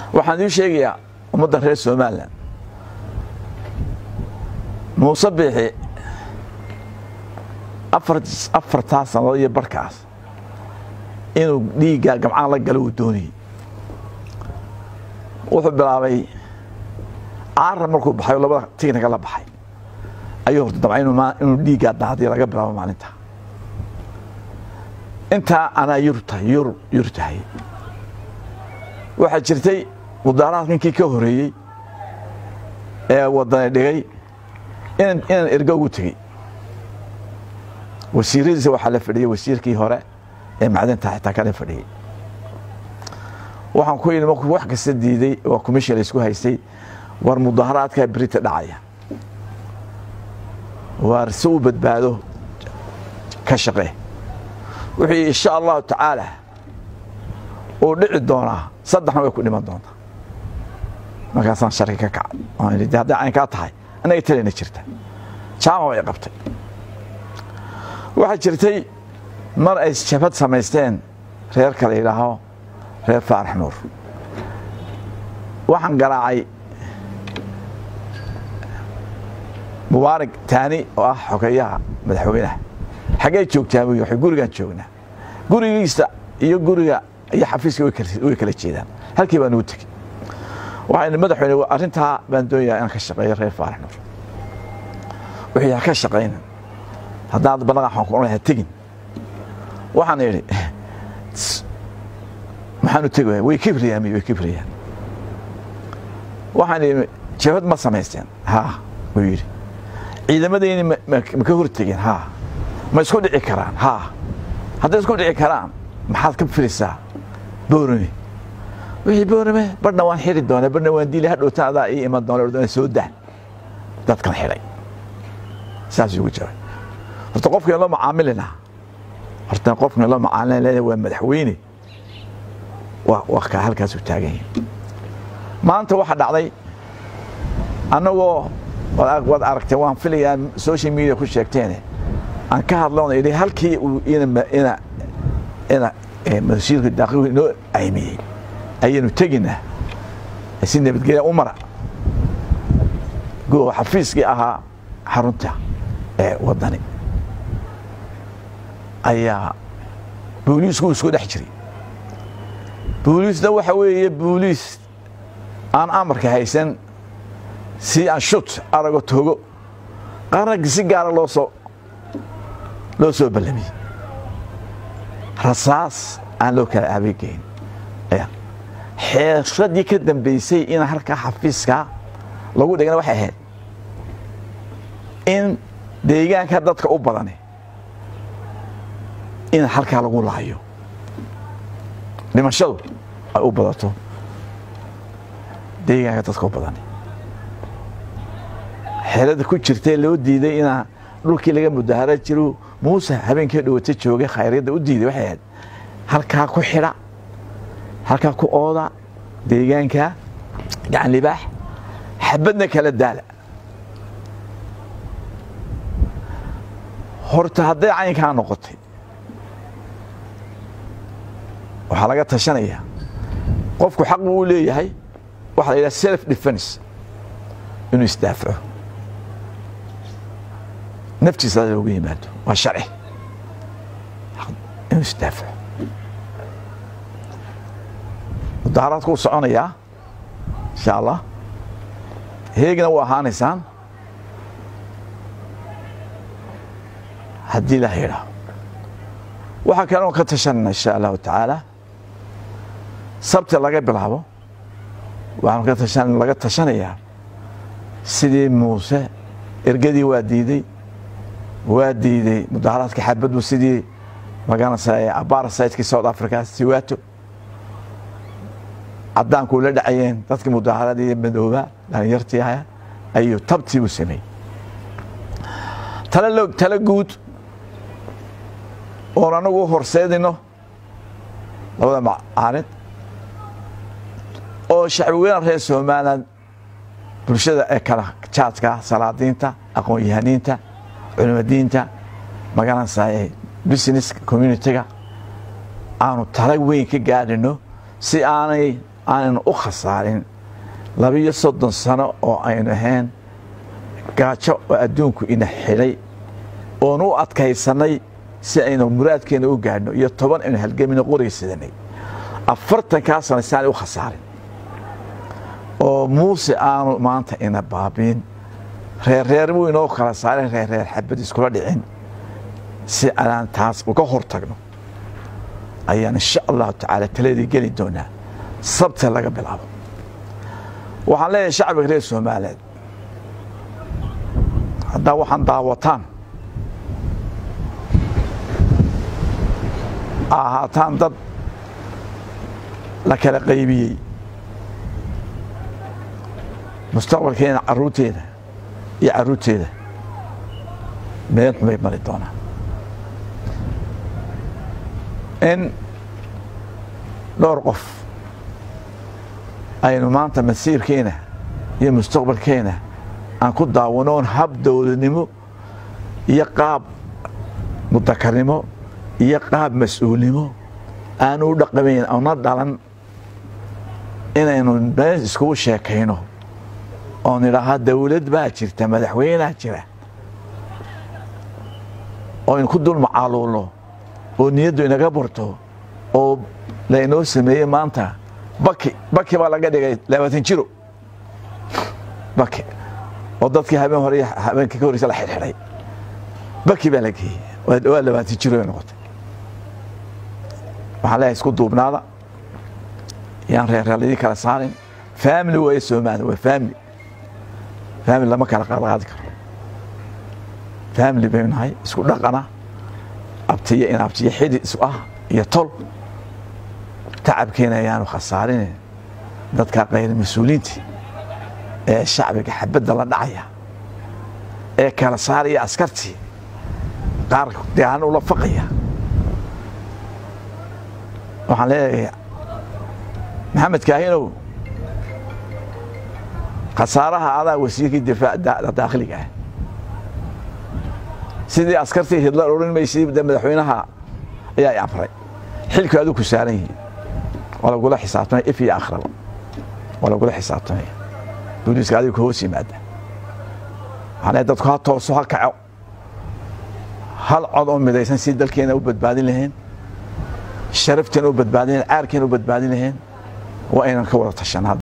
waxaan idiin sheegayaa ummadda reer somalilan muuse biixi afartaa sannadood iyo barkaas inuu dhiiggaa gamcaan la galo uu doonayey wuxuu bilaabay caara markuu baxay oo labada tignaga la baxay ayuu horta dabca inuu dhiiggaa daadiyo laga bilaabo maalinta intaa anaa yurtahay yur yur tahay waxaa jirtay mudaaraad ninkii ka horeeyey ee wadani dhigay inaan ergo ugu tegey wasiiradiisa waxaa la fadhiyey wasiirkii hore ee macdinta xitaa kala fadhiyey waxaan ku yidhi markuu wax kasta diiday waa commission la isku haystay war mudaaharaadkaa berita dhacaya waar si u badbaado ka shaqee wuxuu yidhi insha allahu tacaala uu dhici doonaa saddexna way ku dhiman doontaa markaasaan sharki ka kacay waan idhi hadday caynkaa tahay annaga talayna jirta jaama way qabtay waxaa jirtay mar ay jabhad samaysteen reerka la yidhaaho reer faarax nuur waxaan garaacay mubaarig taani oo ah xogeeyaha madaxweynaha xaggee joogtaa buy waxay gurigaan joognaa gurigiisa iyo guriga iyo xafiiska way kala jeedaan halkii baan ugu tegey waxaan madaxweyne arrintaa baan doonayaa inaan ka shaqeeyo reer faarax nuur wuxuu ha ka shaqaynan haddaad balaqan waxaan ku odhan tegin waxaan idhi maxaanu tegi waaya way kibriyaan way kibriyaan waxaan idhi jabhad ma samaysteen haa wuu yidhi ciidamadayni ma ka hortegeen haa ma isku dhici karaan haa hadday isku dhici karaan maxaad ka firisaa boorame wixii boorame badhna waan xiri doonaa badhna waan diili hadhowta adaa ii iman doona ordana soo dah dadkan xidhay saasuu ugu jabay horta qofkan loo macaamilina horta qofkan loo macaamilina waa madaxweyne waa ka halkaasuu taagan yahay maanta waxaa dhacday annagoo waad aragteen waan filayaa social media ku sheegteene aan ka hadloona idhi halkii uu ina ina ina masiirka daaqilku inoo aymiyey ayaynu teginaa si nabadgelya u mara go xafiiskii ahaa xarunta ee waddani ayaa booliisku isku dhex jiray booliisna waxa weeye booliis aan amarka haysan si aan shut arago togo qaranka si gaara loo soo loo soo ballamiyey rasaas aan loo kala aabegeyn xeeradii ka dambaysay in halkaa xafiiska lagu dhigana waxay ahayd in deegaanka dadka u badani in halkaa lagu laayo dhimashadu ay u badato deegaanka dadka u badani xeelada ku jirtee loo diiday inaa dhulkii laga mudahara jiro muuse habeenkii dhawata joogay khayryadda u diiday waxay ahayd halkaa ku xidha halkaa ku ooda deegaanka gacan libaax xabadna kala daala horta hadday caynkaa noqotay waxaa laga tashanayaa qofku xaq buu u leeyahay waxaa la yidhaha self defense inuu isdaafaco naftiisa loogu yimaado waa sharci inuu isdaafaco mudaaharaadku u soconayaa insha allah heegna u ahaanaysaan haddii la yidhaaho waxaa kaloon ka tashanayna insha allahu tacaala sabti laga bilaabo waxaanu ka tashan laga tashanayaa sidii muuse ergadii waa diiday waa diiday mudaaharaadka xabaddu sidii magaranaysa abarsaydkii south africa siwaato caddaanku la dhacayeen dadkii mudaaharadii madooba dhalinyartii aha ayuu tabtii u sameeyey tale tale guud oon anagu u horseedino labada macaalid oo shacbiweynaha reer somalilan bulshada ee kala jaadka salaadiinta aqoon-yahaniinta culimadiinta magaranaysa business communitiga aanu tala weyn ka gaadhino si aanay aanaynu u khasaarin labiyo soddon sano oo aynu ahayn gaajo oo adduunku ina xidhay oonu u adkaysannay si aynu muraadkeenna u gaadhno iyo toban aynu halgemino qoraysadanay afartankaa sano si aanay u khasaarin oo muuse aanu maanta ina baabiin reerreer buu inoo kala saarin reerreer xabad iskula dhicin si aanaan taas uga hor tagno ayaan insha allahu tacaala taladii geli doonaa sabta laga bilaabo waxaan leeyahay shacbiga reer soomaaliyeed haddaa waxaan daawataan ahaataan dad la kala qaybiyey mustaqbalkeena caruurteeda iyo caruurteeda meel xumay mari doonaan in dhowr qof aynu maanta masiirkeena iyo mustaqbalkeena aan ku daawanoon hab dowladnimo iyo qaab mudakarnimo iyo qaab mas-uulnimo aanu u dhaqamayn ona dhalan inaynu meel iskugu sheekayno oon idhaahaa dawlad baa jirta madaxweynea jira oo aynu ku dul macaaluulno oo niyaddu inaga burto oo laynoo sameeyey maanta baki baki baa laga dhigay labaatan jiro baki oo dadkii habeen hore habeenkii ka horreysa la xidhxidhay baki baa la geeyey waa labaatan jiro ay noqotay waxaan leeyahay isku duubnaada yaan reerreeladii kala saarin family waaye soomaali waa family family lama kala qaadqaadi karo family baynu nahay isku dhaqana abtiyo in abtiyo xidi isu ah iyo tol tacabkeena ayaanu khasaarin dadka kayr mas-uuliintii ee shacbiga xabadda la dhacaya ee kala saaraya askartii qaar deaan ula faqaya waxaan leeyahay maxamed kaahinow khasaaraha adaa wasiirkii difaaca daakhiliga ah sidii askartii hidlar odhan maysay de madaxweynaha ayaa i amray xilku aduu ku saaran yihiin waa lagula xisaabtamaya if iyo akhraba waa lagula xisaabtamaya booliiska adiga ku hoos yimaada waxaan leeyahay dadku ha tooso ha kaco hal cod oo midaysan si dalkeena u badbaadin lahayn sharafteena u badbaadin lahayn caarkeena u badbaadin lahayn waa aynan ka wada tashan